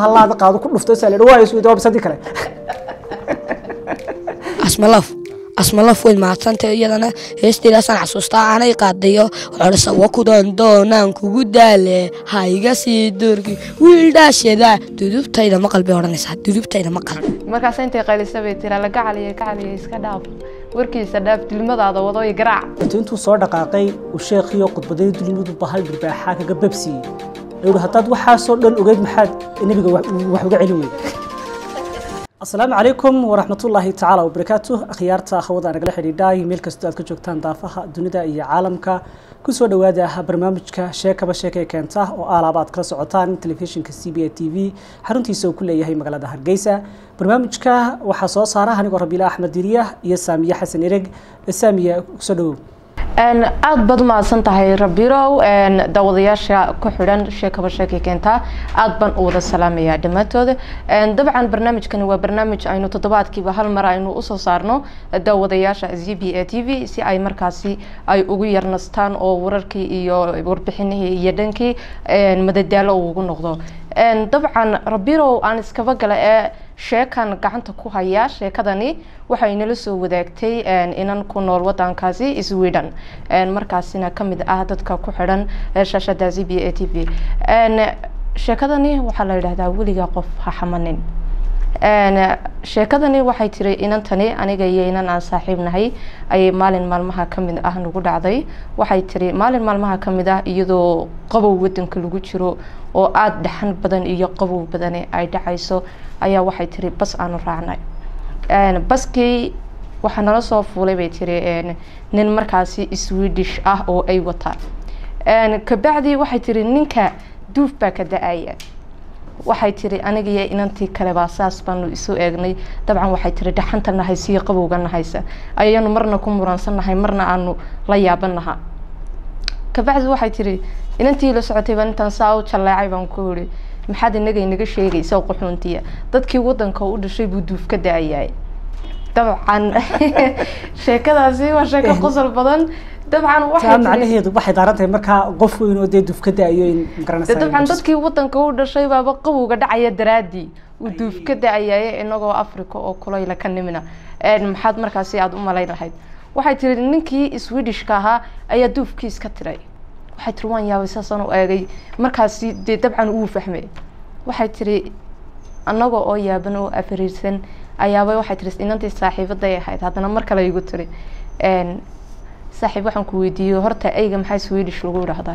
halaada qaado ku dhufto saa ladhi waa isweyda waa bisadii kale asmalaf asmalaf way mahadsantay iyadana heestiidaasaan xasuustaa aanay qaadayo xorsa wakudan doonaan kugu daale ha iga sii durki wiil dhaashada dudubtayda maqal bay odhanaysaa dudubtayda maqal markaas intay qaylisa bay tiraa la gacaliya gacaliya iska dhaaf warkiisa dhaaf dilmadaada wadooy garaac intu intuu soo dhaqaaqay uu sheekhiyo khudbadayii dulimadu bahal dhirbaaxaa kaga babsiiyey ayuu hi haddaad waxaasoo dhan ogeyd maxaad nebiga wax wax uga celin weyda asalaamu calaykum waraxmatullaahi tacaala wabarakaatu akhyaarta hawada nagala xidhiidhay meel kastoo aad ka joogtaan daafaha dunida iyo caalamka kusoo dhowaada barnaamijka sheekaba sheekay keenta oo aalaaba aad kala socotaan telefishinka c b a t v xaruntiisa uu ku leeyahay magaalada hargeysa barnaamijka waxaa soo saara anigoo rabiila axmed diriya iyo saamiye xasan ereg saamiye kusoo dhawow aada baad umahadsan tahay rabirow daawadayaasha ku xidhan sheekaba sheekay keentaa aada baan u wada salaamayaa dhammaantooda dabcan barnaamijkani waa barnaamij aynu toddobaadkiiba hal mar aynu usoo saarno daawadayaasha z b a t v si ay markaasi ay ugu yarnastaan oo wararkii iyo warbixinihii iyo dhankii madadaalo ugu noqdo dabcan rabirow aan iskaba gala ee sheekan gacanta ku haya sheekadani waxay nala soo wadaagtay inan ku nool wadankaasi sweden markaasina kamid ah dadka ku xidhan shaashada z b a t v sheekadani waxaa la yidhahdaa weligaa qof ha xamanin sheekadani waxay tiri inantani aniga iyo inan aan saaxiib nahay ayay maalin maalmaha kamid ah nagu dhacday waxay tiri maalin maalmaha kamid ah iyadoo qabow wadanka lagu jiro oo aada dhaxan badan iyo qabow badani ay dhacayso ayaa waxay tiri bas aanu raacnay baskii waxaa nala soo fuulay bay tiri nin markaasi swedish ah oo ay wataan kabacdi waxay tiri ninka duuf baa ka da-aya waxay tiri anigiyo inantii kalebaa saas baanu isu eegnay dabcan waxay tiri dhaxanta nahaysa iyo qabowga nahaysa ayaanu marna ku muransannahay marna aanu la yaabanaha kabacdi waxay tiri inantii la socotay baan intaan saa u jaleecay baan ku iri maxaad inaga inaga sheegaysa quxuuntiya dadkii wadanka u dhashay buu duuf ka da-ayaay dabcan sheekadaasi waa sheeko qosol badan dabcan taa macnaheedu waxay daaran tahay markaa qof weyn oo dee duuf ka da-ayo in magaranaysa dabcan dadkii wadanka u dhashay baaba qabowga dhacaya daraadii uu duuf ka da-ayaye inagoo africa oo kulayla ka nimina maxaad markaasi aada u malayn lahayd waxay tiri ninkii swedishka ahaa ayaa duufkiis ka tiray waxay tiri waan yaabay saasaan u eegay markaasi dee dabcan uu fahmay waxay tiri annaga oo yaaban oo afariirsan ayaaba waxay tiri inantii saaxiibaday ahayd haddana mar kale igu tiri saaxiib waxaan ku weydiiyey horta eyga maxaa swedish lagu idhaahdaa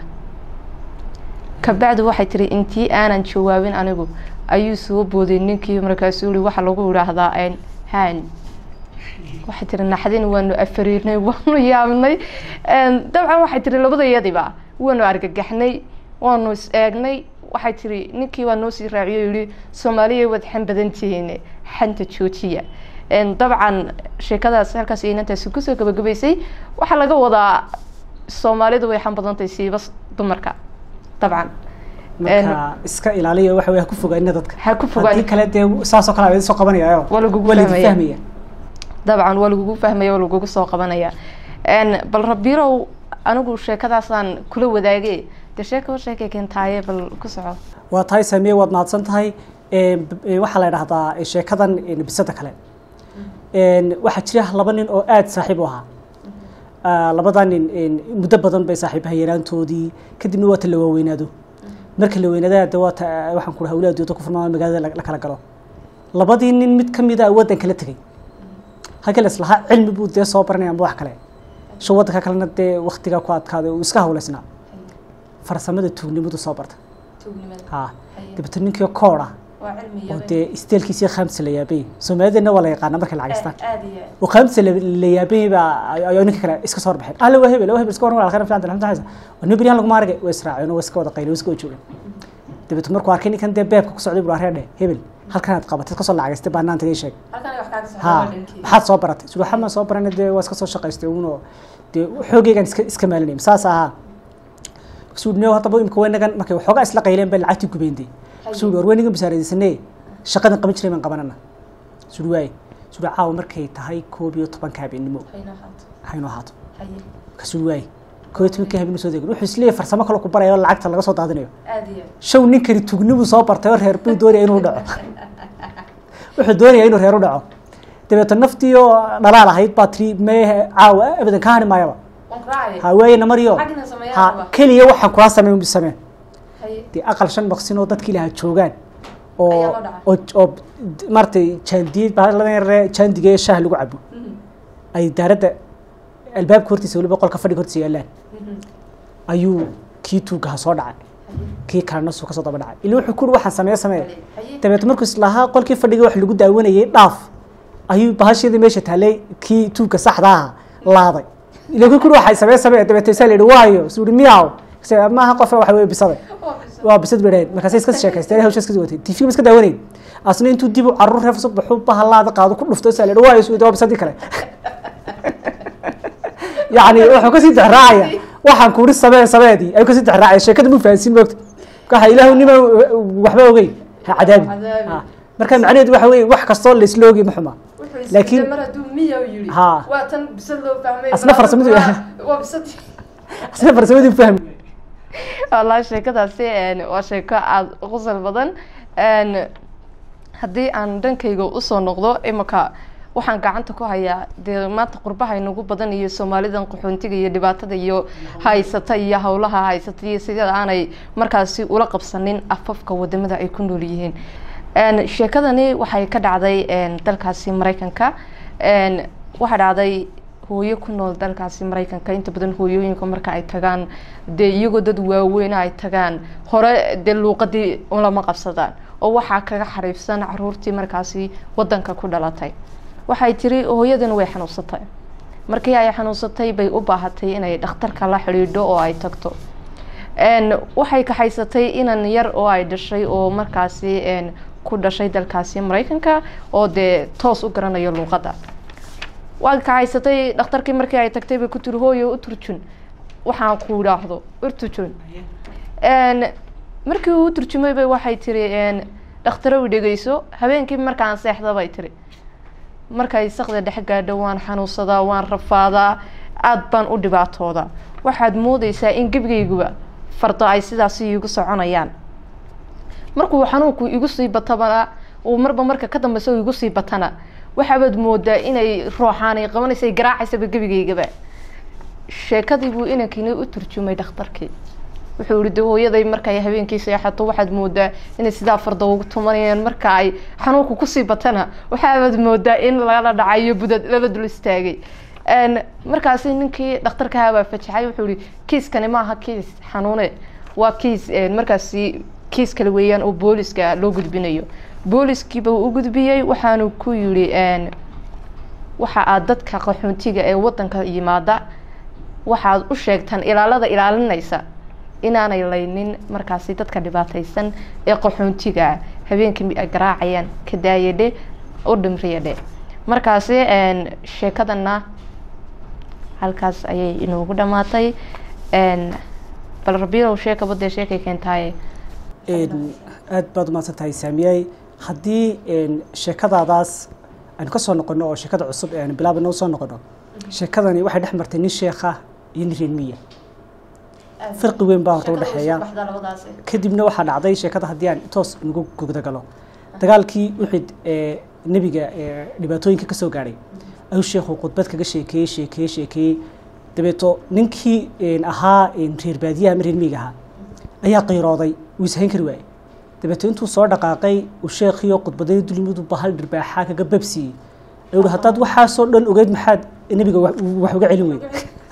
kabacdi waxay tiri intii aanan jawaabin anigu ayuu soo booday ninkii markaasuu uri waxa lagu idhaahdaa han waxay tiri naxdin waanu afariirnay waanu yaabnay dabcan waxay tiri labadayadiba waanu argagaxnay waanu is eegnay waxay tiri ninkii waa noo sii raaciyo yihi soomaaliya waad xan badan tihiin xanta joojiya dabcan sheekadaas halkaas inantaasi kusoo gabagabaysay waxaa laga wadaa soomaalidu way xan badantahay siiba dumarka dabcan marka iska ilaaliya waxa wey ha ku fogaanina dadka ha ku fogaan haddii kale dee saasoo kale aad soo qabanayaayo waa lagugu waa laidin fahmaya fahmaya dabcan waa lagugu fahmaya waa lagugu soo qabanaya bal rabirow anigu sheekadaasaan kula wadaage dee sheeka sheekay keentaaye bal ku soco waa tahay saamiye waad mahadsan tahay waxaa la idhahdaa sheekadan bisada kale waxaa jira laba nin oo aada saaxiib u ahaa labada nin muddo badan bay saaxiibaha yaraantoodii kadibna waata la waaweynaado marka la weynaada de waata waxaan ku hawlaadooda ku furmaa magaalada la kala galo labadii nin mid kamida wadanka la tegay halkii la islahaa cilmi buu dee soo baranaya amba wax kale sho wadanka kalena dee waktigaa ku adkaaday uu iska hawleysnaa farsamada tuugnimadu soo barta ha dabeetna ninkii kooda oo dee isteelkiisii khamsa la yaabay soomaalideenna waa la yaqaana markay lacagistaan oo khamsa la yaabay baa ayaa ninka kale iska soo horbaxeen alle waa hebel waa hebel iska waran waa khayr fiican alxamdu lillah waa nin beriyahan laguma argay waa israaceen oo iska wada qaylo iska joogeen dabeetna markuu arkay ninkan dee beebka ku socday buu arreedhe hebel halkan aad qabatay kasoo lacagistay baanaan tagay sheeg ha maxaad soo baratay subaxa ma soo barana dee waa iska soo shaqaystay uunoo dee xoogeygan iska iska maalinay saas ahaa suudhnew haddaba imika weynagan markay waxoogaa isla qayleen bay lacagtii gubeyntay suudhi war weynagan basaaradaysanee shaqadan qaban jiray baan qabanana suudhi waaye suudhi caawa markay tahay koob iyo tobanka habeenimo haynu ahaato ka suudhi waaye koo iyo tobankii habeen soo degin wuxuu isleeyahay farsamo kale ku baraya oo lacagta laga soo daadinayo aad iyo show ninkani tugnibuu soo bartay oo reer buu doonaya inuu dhaco wuxuu doonaya inuu reer u dhaco dabeeto naftii oo dhalaal ahayd baa tiri mee caawa abadan ka hani maayaba waan ku raacaya ha waaye namariyo Xagna sameeyaa ha raba. keliya waxaan kula sameyn sameen haye dee aqal shan maqsin oo dadkii lahaa joogaan Ayaa oo loo dhacay. oo oo maaragtay jaandiyad baaladan yare jaandiga ee shaah lagu cabo ay daaradda albaabka hortiisa weliba qolka fadhiga hortiisa yaalaan ayuu kii tuugaha soo dhacay kii kalena suu kasoo daba dhacay ila wuxuu kuri waxaan sameeye samee haye dabeetna markuu islahaa qolkii fadhiga wax lagu daawanayay dhaaf ayuu bahasheedii meesha taallay kii tuugka saxda aha laaday ila ku kuri waxay samee samee dabeetna isaa la yidhi waayo suu yihi miyaw Kase, maaha qof waxa weye bisaday waa bisad bedheed markaasay iska sheekaysteen hawsha iska watay tv iska daawanayn asna intuu dib u carruur reef soo baxo bahalaada qaado ku dhufto saa la yidhi waayo suu waa bisadii kale yacni wuxuu kasii dexraacaya waxaan kuuri samee sameedii ayuu kasii dexraacaya sheekada mu fahansin moogta waxa ilaahu nima waxba ogeyn ha cadaabi Cadaabi. Ha. marka macnaheedu waxa weye wax kastoo laisla ogi ma xuma laakiin Laakiin- mar hadduu miya yidhi Ha. waa tan bisad loo fahmay Asna farsamadu- waa- waa bisad asna farsamadii fahmi wallaahi sheekadaasi een, waa sheeko aada u qosol badan een, haddii aan dhankayga usoo noqdo imika waxaan gacanta ku hayaa dee maanta qurbaha inagu badan iyo soomaalidan qaxoontiga iyo dhibaatada iyo haysata iyo howlaha haysata iyo sida aanay markaasi ula qabsanin afafka wadamada ay ku nool yihiin Een, sheekadani waxay ka dhacday een, dalkaasi maraykanka Een, waxaa dhacday hooyo ku nool dalkaasi maraykanka inta badan hooyooyinka marka ay tagaan dee iyagoo dad waaweyn ay tagaan hore dee luuqadii lama qabsadaan oo waxaa kaga xariifsan caruurtii markaasi wadanka ku dhalatay waxay tiri hooyadan way xanuunsatay markii ay xanuunsatay bay u baahatay inay dhakhtarka la xidhiidho oo ay tagto Een, waxay kaxaysatay inan yar oo ay dhashay oo markaasi een, ku dhashay dalkaasi maraykanka oo dee toos u garanayo luuqadda waa kaxaysatay dhakhtarkii markii ay tagtay bay ku tiri hooyo u turjun waxaan ku idhaahdo u turjun Een, markii uu u turjumay bay waxay tiri een, dhakhtarow dhegeyso habeenkii markaan seexda bay tiri markay sakda dhex gaadho waan xanuunsadaa waan rafaadaa aad baan u dhibaatooda waxaad moodeysaa in gebigayguba fardo ay sidaasi iigu soconayaan markuu xanuunku igu sii batabana uu marba marka ka dambeysa uu igu sii batana waxaabaad moodaa inay rooxaan ay qabanaysa ay garaacaysaba gebigaygaba sheekadii buu inankiina u turjumay dhakhtarkii wuxuu yihi de hooyaday markay habeenkii seexato waxaad moodaa inay sidaa farda ugu tumanayaan marka ay xanuunku kusii batana waxaabaad moodaa in lala dhacayo budad lala dul istaagay Een, markaasi ninkii dhakhtarkaha baa fajaxay wuxuu yihi kiiskani maaha kiis xanuune waa kiis een, markaasi kiis kale weeyaan oo booliska loo gudbinayo booliskiiba uu u gudbiyey waxaanu ku yidhi een, waxa aad dadka qaxoontiga ee wadanka yimaada waxaad u sheegtaan ilaalada ilaalinaysa inaanay laynin markaasi dadka dhibaataysan ee qaxoontiga ah habeenkii ay garaacayaan ka daayadhe u dhimriyadhe markaasi een, sheekadana halkaas ayay inoogu dhamaatay Een, bal rabiilow sheeka badee sheekay keentaaye Een, aad baad umahadsan tahay saamiyey haddii een, sheekadaadaas aynu ka soo noqono oo sheekada cusub ee aynu bilaabana usoo noqono sheekadani waxay dhex martay nin sheekha iyo nin reer miya farqi weyn baa horta udhexeeya kadibna waxaa dhacday sheekada haddii aan toos nagu gudagalo dagaalkii uxid ee nebiga ee dhibaatooyinka kasoo gaadhay ayuu sheekhu khudbad kaga sheekeeyey sheekeeyey sheekeeyey dabeeto ninkii een, ahaa een, reer baadiyaha ama reer miyiga ahaa ayaa qiirooday wuu ishayn kari waayey dabeeto intuu soo dhaqaaqay uu sheekhiyo khudbadayii dulimadu bahal dhirbaaxaa kaga babsiiyey ayuu hi haddaad waxaasoo dhan ogeyd maxaad nebiga wax wax uga celin weyday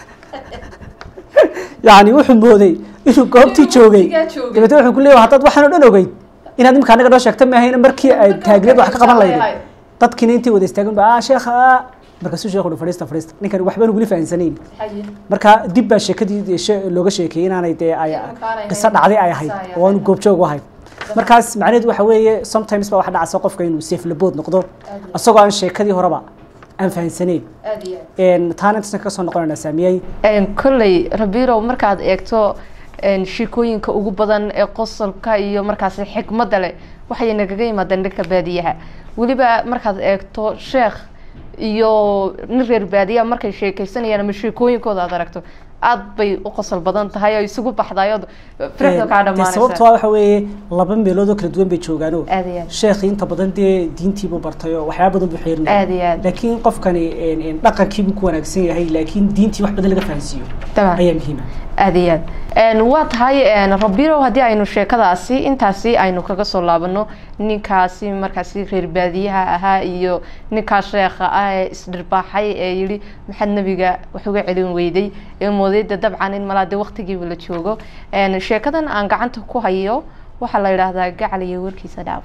yacni wuxuu mooday inuu goobtii joogay dabeetna wuxuu ku leeyahay haddaad waxaan oo dhan ogeyd inaad imika anaga noo sheegta maahayna markii ay taagneed wax ka qaban lahayd dadkiina intay wada istaageen ba ah sheekha ah markaasuu sheekhu uhi fadhiista fadhiista ninkan waxbaan uguli fahansanayn marka dib baa sheekadii she- looga sheekeeyey inaanay dee ay qiso dhacday ay ahayd oo aanu goobjoog u ahayn markaas macnaheedu waxa weeye sometimes baa waxa dhacaysa qofka inuu seeflabood noqdo isagoo aan sheekadii horeba aan fahansanayn Een, taana intaasna ka soo noqonayna saamiyey Een, kolley rabiirow markaad eegto een, sheekooyinka ugu badan ee qosolka iyo markaasi xikmadda leh waxay nagaga yimaadeen dhanka baadiyaha weliba markaad eegto sheekh iyo nin reer baadiyaha markay sheekeysanayaan ama sheekooyinkooda aad aragto aad bay u qosol badan tahay oo isugu baxdayo firixda kaa dee sababto dhamaanaysa ah waxa weeye laba meelood oo kala duwan bay joogaano aad iyo aad sheekhi inta badan dee diintiibuu bartay oo waxyaaba badan buu xeerinaya aad iyo aad laakiin qofkani een, een, dhaqankiibuu ku wanaagsan yahay laakiin diintii wax badan laga fahansiiyo Tamam. ayaa muhiima aad iyo aad Een, waa tahay een, rabirow haddii aynu sheekadaasi intaasi aynu kaga soo laabano ninkaasi markaasi reer baadiyaha ahaa iyo ninkaa sheekha ah ee isdhirbaaxay ee yidhi maxaad nebiga wax uga celin weyday ee moodayda dabcan in malaa dee waqtigiiba la joogo Een, sheekadan aan gacanta ku hayo waxaa la yidhaahdaa gacal iyo warkiisa dhaaf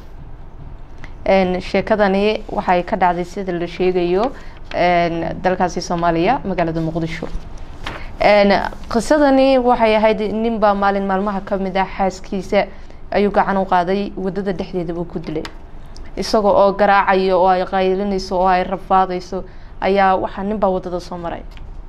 Een, sheekadani waxay ka dhacday sida la sheegayo een, dalkaasi soomaaliya magaalada muqdisho Een, qisadani waxay ahayd ninbaa maalin maalmaha ka mid ah xaaskiisa ayuu gacan u qaaday wadada dhexdeeda buu ku dilay isagoo oo garaacayo oo ay qaylinayso oo ay rafaadayso ayaa waxaa ninbaa wadada soo maray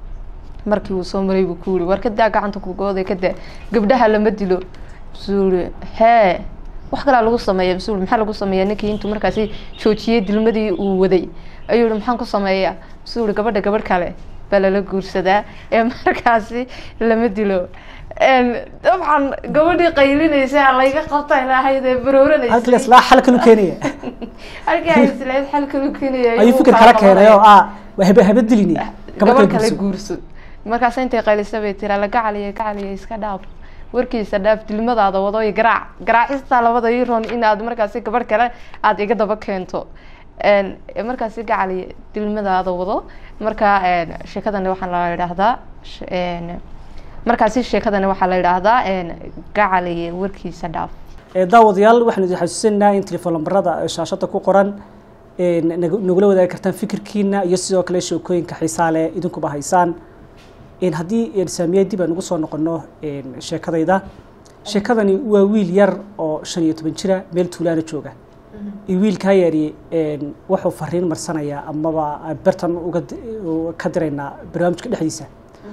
markii uu soo maray buu ku yiri war kadaa gacanta ku gooday kadaa gabdhaha lama dilo masuu yiri hee wax kalaa lagu sameeya masuu yiri maxaa lagu sameeya ninkii intuu markaasi joojiyey dilmadii uu waday ayuu yiri maxaan ku sameeyaa masuu yiri gabadha gabadh kale baa lala guursadaa ee markaasi lama dilo Een, dabcan gabadhii qaylinaysa layga qabta ilahayd ee barooranaysa halkii islaa xal kalu keenaya halkii ay isleed xalka lu keenaya ayuu fikir kala keenay oo ah waa habe habe dilini gabadh gabadh kale kale guurso markaas intay qaylisa bay tira la gacaliya gacaliya iska dhaaf warkiisa dhaaf dilmadaada wado iyo garaac garaacista labada iron in aad markaasi gabadh kale aad iga daba keento Een, markaasi gacaliya dilmadaada wado marka een, sheekadani waxaa la yidhaahdaa sh- een, markaasi sheekadani waxaa la yidhaahdaa een, gacaliya warkiisa dhaaf Ee, daawadayaal waxaan idin xasuusinaynaa in telefoon lambarada shaashada ku qoran ee, nag- nagula wadaagi kartaan fikirkiina iyo sidoo kale sheekooyinka xiisaa leh idinkuba haysaan Een, haddii een, saamiye dib aan ugu soo noqono een, sheekadayda sheekadani waa wiil yar oo shan iyo toban jira meel tuulaana jooga iyo wiilkaa yari een, wuxuu fariin marsanayaa amaba bartan uga di- u- ka diraynaa barnaamijka dhexdiisa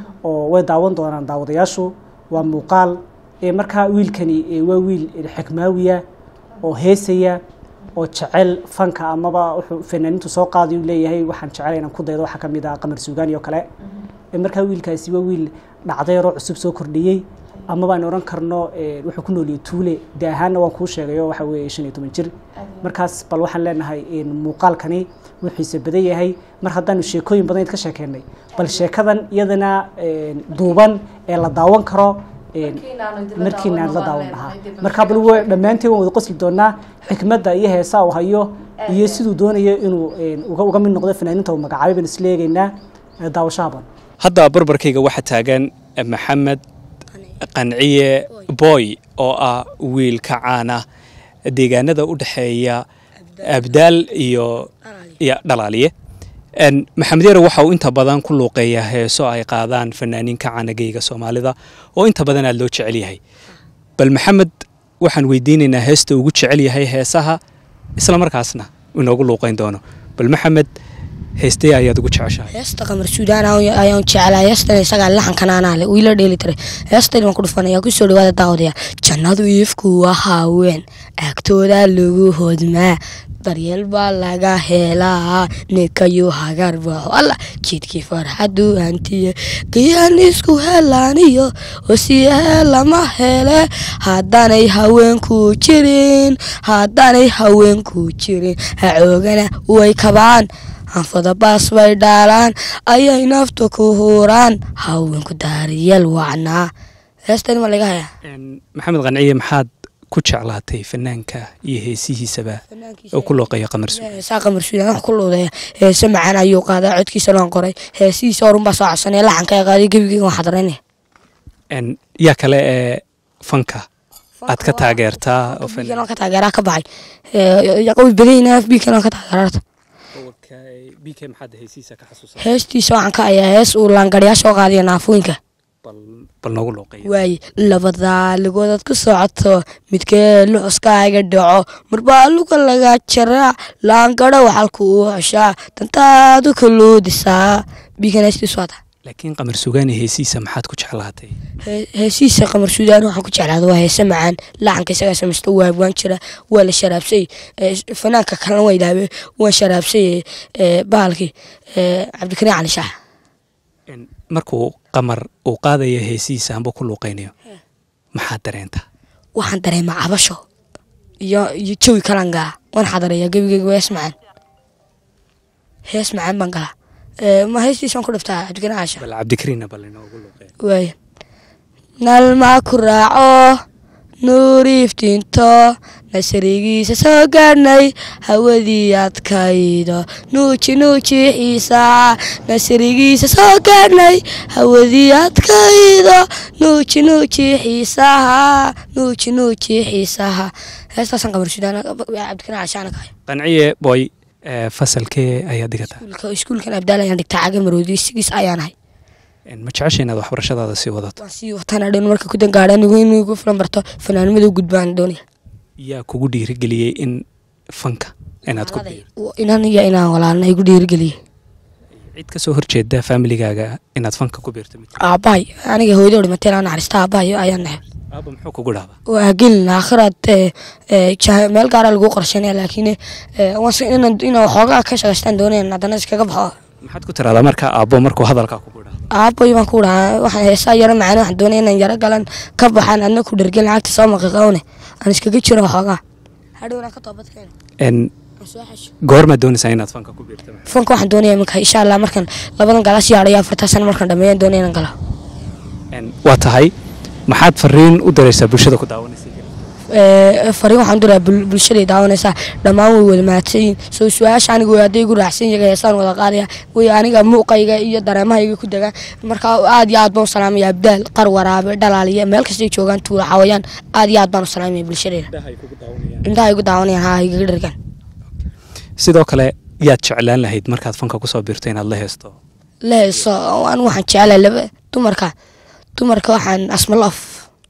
oo way daawan doonaan daawadayaashu waa muuqaal ee markaa wiilkani ee waa wiil ee xikmaawiya oo heesaya oo jecel fanka amaba wuxuu fanaaniintu soo qaadayu leeyahay waxaan jecel inaan ku daydo waxaa ka mid ah qamar suugaan iyo kale ee markaa wiilkaasi waa wiil dhacdayaroo cusub soo kordhiyey amaba aan oran karno ee, wuxuu ku nooliyey tuule de ahaanna waan kuu sheegayo waxa weeye shan iyo toban jir markaas bal waxaan leenahay een, muuqaalkani wuu xiise badan yahay mar haddaanu sheekooyin badan ka sheekeynay bal sheekadan iyadana een, duuban ee la daawan karo een, markiina aan la daawan lahaa marka bal wa- dhammaanteen waan wada qosli doonaa xikmadda iyo heesaa uu hayo iyo siduu doonayo inuu een, uga uga mid noqdo fanaaniinta uu magacaabay baan isla eegaynaa ee, daawashaha badan hadda barbarkayga waxaa taagan maxamed qanciye boy oo ah wiil ka caan ah deegaanada u dhexeeya abdaal iyo iyo dhalaaliye En, maxamed yare waxa uu inta badan ku luuqeeyaa heeso ay qaadaan fanaaniin ka caanagayga soomaalida oo inta badan aad loo jecel yahay bal maxamed waxaan weydiinaynaa heesta ugu jecel yahay heesaha isla markaasna inoogu luuqeyn doono bal maxamed heestee ayaad ugu jeceshahay heesta qamar suudaan ayaan ayaan jeclaa heestan isagaa laxankan anaa leh wiila dheeli tiray heestan waan ku dhufanaya kusoo dhawaada daawadayaal jannadu iifku waa haween agtooda lagu hodmaa daryeel baa laga helaa ninkayu hagar baxo alla jidkii farxadu hantiye gayaan isku helaaniyo hosiyahe lama hele haddaanay haweenku jirin haddaanay haweenku jirin hacoogana way kabaan hanfada baas bay dhaalaan ayay nafta ku huuraan haweenku daariyeel wacnaa heestan ma laga hayaa En, maxamed qanciye maxaad ku jeclaatay fanaanka iyo heesihiisaba oo ku looqeeya qamar suud heesaa qamar suudaan wax ku luudaya heese macaan ayuu qaadaa codkiisa loon qoray heesihiisa horun baa soo codsanaya laxanka ee qaaday gebigeyga waan xadaranaya En, yaa kale ee fanka aad ka taageertaa oo biikan waan ka taageeraa ka baxay yaqawi badayna biikan waan ka taageerarta bk maxaad heesihiisa ka xasuusa heestiisa waxaan ka hayaa hees uu laangaryaa soo qaadayo naafooyinka bal noogu looqeeya waaye labadaa ligoodaad ku socoto midkee luxuskaaga dhaco marbaa luga laga jaraa laangaro waxalku uu xeshaa dantaadu kaluudisaa biikanaystiiswaata laakiin qamar sugaani heesihiisa maxaad ku jeclaatay heesihiisa qamar suudaan waxaan ku jeclaada waa heese macaan lacanka isagaa samaysta waa waan jira waa la sharaabsay ee, fanaanka kalena waa idhaabe waan sharaabsay ee, bahalkii ee, cabdikariin cali shaax En, markuu qamar uu qaadaya heesihiisa amba ku luuqaynayo maxaad dareentaa waxaan dareemaa cabasho iyo iyo jawi kalan galaa waan xadareeyaa gebigeyga hees macaan hees macaan baan galaa Ee, ma heestiisaan ku dhiftaa cabdikariin caasha bal cabdikariinna bal inoogu luuqeeya waaya nalmaa ku raaco nuur iftiinto nasrigiisa soo gaadhnay hawadii adkaydo nuuji nuuji xiisaa nasrigiisa soo gaadhnay hawadii adkaydo nuuji nuuji xiisaha nuuji nuuji xiisaha heestaasaan qamar sudaan cabdikariin caashaana kahay qanciye boy ee, fasalkee ayaad dhigataa iskuulka iskuulkan abdaal ayaan dhigtaa caga maroodi sigiis ayaan ahay Een, ma jecesha inaad waxbarashadaada sii wadato waan sii wataan dhan marka ku dangaadha anigu inuu igu filan barto fanaanimada u gudbaan doonaya yaa kugu dhiirigeliyey in fanka inaad ku biirto inan iyo inaan walaalna igu dhiirigeliyey cid kasoo horjeeda familigaaga inaad fanka ku biirto mid aabbahay aniga hooyadoo dhimatay ilaa naxariista aabbahay ayaan nahay aaba muxuu kugu dhahdaa waa gelin aakhiraad ee, ee, jah- meel gaara lagu qorsheynaya laakiin ee, waan si- inaan inaan waxoogaa ka shaqaystaan doonayan haddana iskaga baxo maxaad ku tiraahdaa marka aabbo markuu hadalkaa kugu dhahdo aabboy baan ku dhahaa waxaan heesaa yaro macaan waxaan doonaya inaan yaro galan ka baxaan adna ku dhergen lacagta soo maqiqawne aan iskaga jiro waxoogaa hadhowna ka toobadkeena Een, aan soo xasho goormaad doonaysaa inaad fanka ku biirto fanka waxaan doonaya iminka insha allah markan labadan galaas yaadhayo afartaa sano markaan dhameeyaan doonaya inaan galo Een, waa tahay maxaad fariin u diraysaa bulshada ku daawanaysa Ee, fariin waxaan diraa bulshaday daawanaysaa dhammaan way wada mahadsan yihiin soo su-aasha aniga way hadday igu raacsan yahay heesaan wada qaadaya way aniga muuqayga iyo dareemahayga ku degaan marka aad iyo aad baan u salaamaya abdaal qar waraabe dhalaaliya meel kastay joogaan tuula xawayaan aad iyo aad baan u salaamaya bulshadayda indhaha igu daawanayaan haa igaga dhargaan sidoo kale yaad jeclaan lahayd markaad fanka kusoo biirto inaad la heesto la heeso anigu waxaan jecelahay laba dumarka dumarka waxaan asmaloof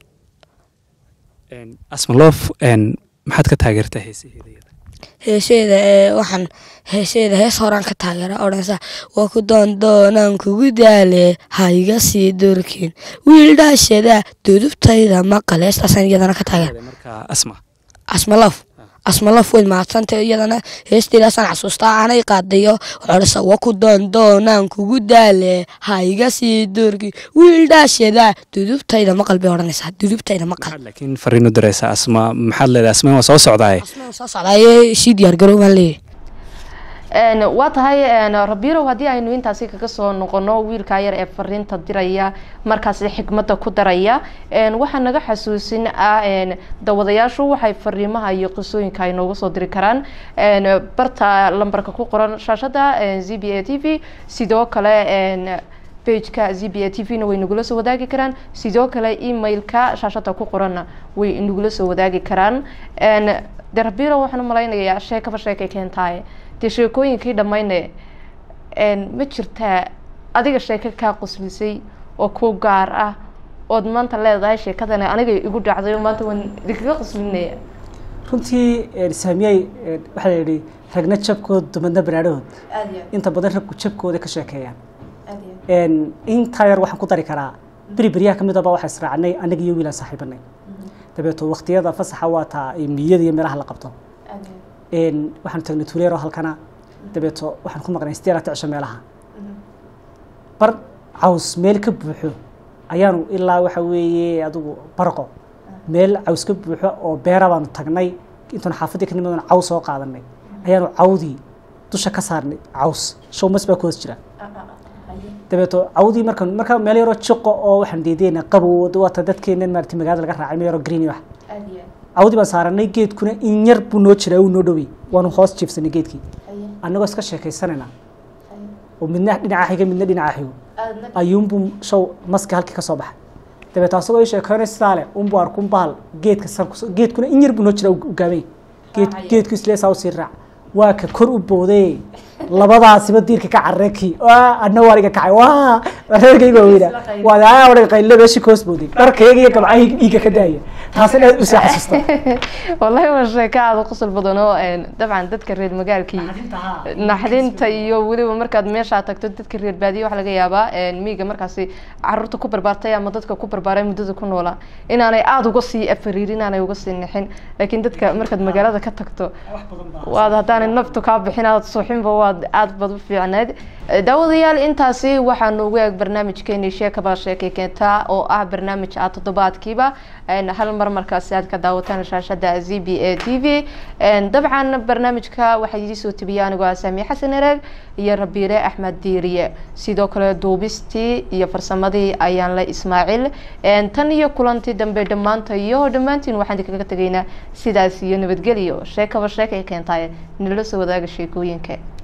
Een, asmaloof een, maxaad ka taageertaa heesaheeda iyada? heeseeda ee waxaan heeseeda hees horaan ka taageera odhansa waa ku doondoonaan kugu daale ha iga sii durkin wiil dhaashada dudubtayda maqal heestaasaan iyadana ka taageera marka asma asmalof asmalof weyd mahadsanta iyadana heesteedaasaan xasuustaa aanay qaadayo odhansa waa ku doondoonaan kugu daale ha iga sii durkin wiil dhaashada dudubtayda maqal bay odhanaysaa dudubtayda maqal maxaad laakiin fariin u diraysaa asma maxaad leedahay asma waa soo socdaaye asmaan soo socdaaye sii diyaargarow baan leeyahay Een, waa tahay een, rabirow haddii aynu intaasi kaga soo noqono wiilkaa yar ee fariinta diraya markaasi xikmadda ku daraya een, waxaa naga xasuusin ah een, dawadayaashu waxay fariimaha iyo qisooyinka ay nooga soo diri karaan een, barta lambarka ku qoran shaashada een, z b a t v sidoo kale een, pageka z b a t v na way nagula soo wadaagi karaan sidoo kale emailka shaashada ku qoranna way nagula soo wadaagi karaan een, de rabiro waxaan u malaynayaa sheekaba sheekay keentaaye dee sheekooyinkii dhammayne een, ma jirtaa adiga sheeko kaa qoslisay oo ku gaar ah ood maanta leedahay sheekadani aniga igu dhacday oo maanta waan idinkaga qoslinaya runtii een, saamiyey een, waxaa la yidhi ragna jabkood dumadna baraadhahood inta badan raggu jabkooda ka sheekeeyaan een, intaa yar waxaan ku dari karaa beri beryaha ka mid aba waxaa israacnay anaga iyo wiilaan saaxiibanay dabeeto waqtiyada fasaxa waa taa ee miyada iyo meelaha la qabto een, waxaan tagnay tuuleero halkana dabeeto waxaan ku maqnay sideed laata cisho meelaha bar caws meel ka buuxo ayaanu ilaa waxa weeye adigu barqo meel caws ka buuxo oo beera baanu tagnay intaan xaafadii ka nimadan caws soo qaadanay ayaanu cawdii dusha ka saarnay caws show mas baa ku hoos jira dabeeto cawdii markaan markaa meel yaroo jiqo oo waxaan deedeyna qabow waata dadkeenan maarata magaalada laga raacay meel yaroo green iyo wax cawdii baan saaranay geedkuna in yar buu noo jiraa uu noo dhowey waanu hoos jiifsanay geedkii annagoo iska sheekaysanayna oo midna dhinaca xiga midna dhinaca xigo ayuunbuu show maska halkii ka soo baxay dabeeto asagoo ii sheekeynay sidaa leh unbuu arkun bahal geedka san kus- geedkuna in yar buu noo jiraa u gaabay geed geedku isleesaa usii raac waa ka kor u booday labadaasiba diirka ka carreekii adna waa iga kacay waa reerkayga weyna waa daa odhan qaylo meeshii koos booday dharkayga iyo gabcahayga dhiigga ka daaya taasina aad usii xasuusta wallahi waa sheeko aada u qosol badan oo een, dabcan dadka reer magaalkii naxdinta iyo weliba markaad meeshaa tagto dadka reer baadiye waxaa laga yaabaa een, miyiga markaasi caruurta ku barbaartay ama dadka ku barbaaray muddada ku noolaa inaanay aada uga sii afariirin inaanay uga sii nixin laakiin dadka markaad magaalada ka tagto waad haddaanay naftu kaa bixin aad suuxinba waad aad bad u fiicneed daawadayaal intaasi waxaa noogu eeg barnaamijkeeni sheekaba sheekay keentaa oo ah barnaamij ah toddobaadkiiba hal mar markaasi aad ka daawataan shaashada z b a t v dabcan barnaamijka waxaa idii soo tebiyay anigoo ah saami xasan ereeg iyo rabiire axmed diiriye sidoo kale duubistii iyo farsamadii ayaan la ismaaciil tan iyo kulantii dambe dhammaanta iyo dhammaantiin waxaan kaga tegaynaa sidaas iyo nabadgelyo sheekaba sheekay keentaay nala soo wadaaga sheekooyinka